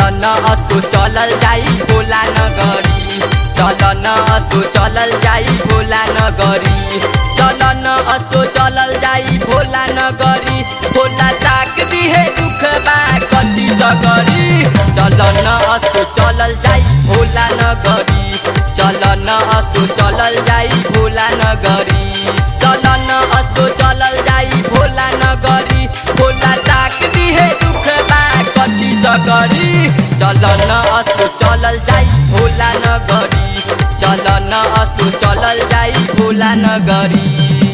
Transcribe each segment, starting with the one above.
न असो चलल जाई भोला नगरी चल न असो चलल जाई भोला नगरी चल न असो चलल जाई भोला नगरी भोला ताक दिहे दुख बा कति सगरी चल न असो चलल जाई भोला नगरी चल न असो चलल जाई भोला नगरी चल न असो चलल जाई भोला नगरी भोला ताक दिहे दुख बा कति सकरी चल न असो चलल जाई भोला नगरी चल न असो चलल जाई भोला नगरी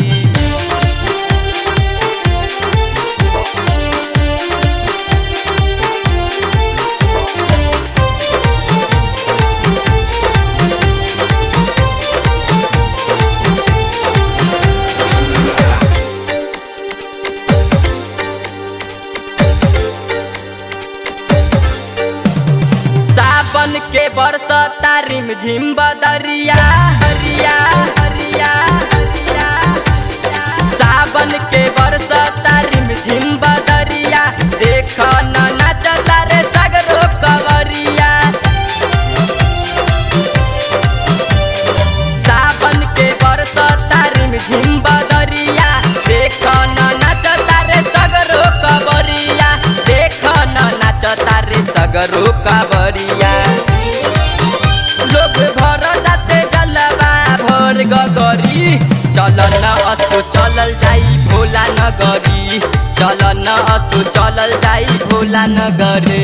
सावन के बरसता रिम झिम बदरिया हरिया हरिया हरिया सावन के बरसता रिम झिम बदरिया देख न नाचता रे सगरो कवरिया सावन के बरसता रिम झिम बदरिया देख न नाचता रे सगरो कवरिया देख न नाचता रे सगरो कवरिया लोग भर जाते जलवा भर गगरी चल न असो चलल जाई भोला नगरी चल न असो चलल जाई भोला नगरी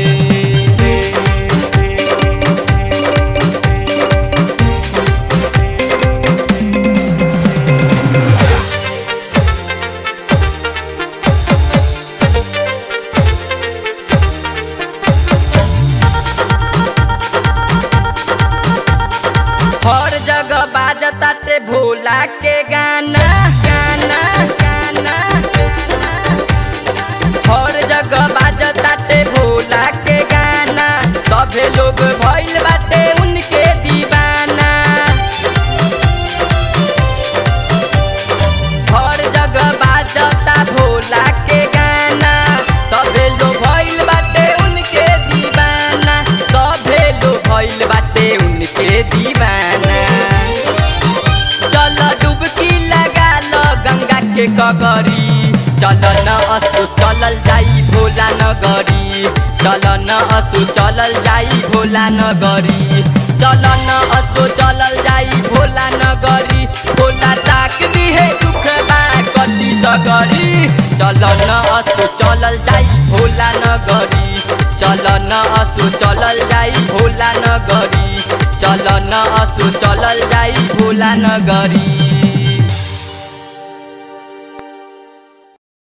हर जगह बाजता ते भोला के गाना गाना गाना गाना। हर जगह बाजता ते भोला के गाना सभे लोग भइल बाटे उनके दीवाना हर जगह बाजता भोला के गाना सभे लोग भइल बाटे उनके दीवाना सभे लोग भइल बाटे उनके दीवाना चल डुबकी लगा लो गंगा के कगरी चल न असु चलल जाई भोला नगरी चल न असु चलल जाई भोला नगरी चल न असु चलल जाई भोला नगरी भोला ताक दिहे दुख बा कति सगरी चल न असु चलल जाई भोला नगरी चल न असु चलल जाई भोला नगरी चल न असु चलल जाई भोला नगरी